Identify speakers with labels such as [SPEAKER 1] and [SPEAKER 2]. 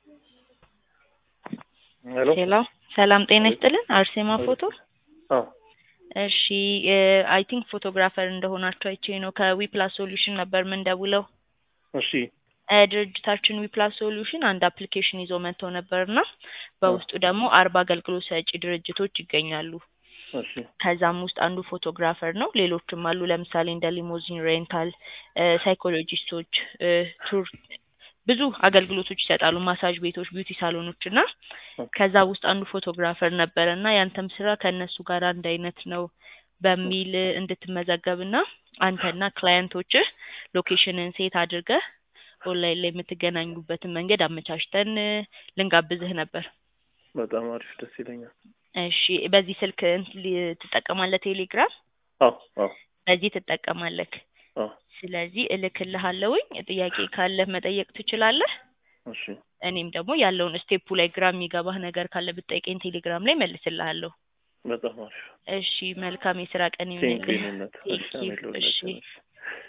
[SPEAKER 1] ሄሎ
[SPEAKER 2] ሄሎ ሰላም ጤና ይስጥልን። አርሴማ ፎቶ።
[SPEAKER 1] አዎ
[SPEAKER 2] እሺ አይ ቲንክ ፎቶግራፈር እንደሆናቸው አይቼ ነው። ከዊፕላስ ሶሉሽን ነበር ምንደውለው።
[SPEAKER 1] እሺ
[SPEAKER 2] እ ድርጅታችን ዊፕላስ ሶሉሽን አንድ አፕሊኬሽን ይዞ መጥተው ነበርና በውስጡ ደግሞ አርባ አገልግሎት ሰጪ ድርጅቶች ይገኛሉ።
[SPEAKER 1] እሺ
[SPEAKER 2] ከዛም ውስጥ አንዱ ፎቶግራፈር ነው። ሌሎችም አሉ። ለምሳሌ እንደ ሊሞዚን ሬንታል፣ ሳይኮሎጂስቶች፣ ቱር ብዙ አገልግሎቶች ይሰጣሉ። ማሳጅ ቤቶች፣ ቢዩቲ ሳሎኖች እና ከዛ ውስጥ አንዱ ፎቶግራፈር ነበረ እና ያንተም ስራ ከእነሱ ጋር አንድ አይነት ነው በሚል እንድትመዘገብና አንተና ክላየንቶችህ ሎኬሽንን ሴት አድርገህ ኦንላይን ላይ የምትገናኙበትን መንገድ አመቻችተን ልንጋብዝህ ነበር።
[SPEAKER 1] በጣም አሪፍ ደስ ይለኛል።
[SPEAKER 2] እሺ በዚህ ስልክ እንትን ሊ- ትጠቀማለህ? ቴሌግራም
[SPEAKER 1] አዎ አዎ
[SPEAKER 2] በዚህ ትጠቀማለህ?
[SPEAKER 1] አዎ
[SPEAKER 2] ስለዚህ እልክልሃለሁኝ። ጥያቄ ካለህ መጠየቅ ትችላለህ።
[SPEAKER 1] እሺ
[SPEAKER 2] እኔም ደግሞ ያለውን ስቴፑ ላይ ግራ የሚገባህ ነገር ካለ ብትጠይቀኝ ቴሌግራም ላይ መልስልሃለሁ።
[SPEAKER 1] በጣም አሪፍ
[SPEAKER 2] እሺ መልካም የስራ ቀን
[SPEAKER 1] ቴንክ
[SPEAKER 2] ይሁንልህ።
[SPEAKER 1] ዩነት
[SPEAKER 2] ቴንክ ዩ። እሺ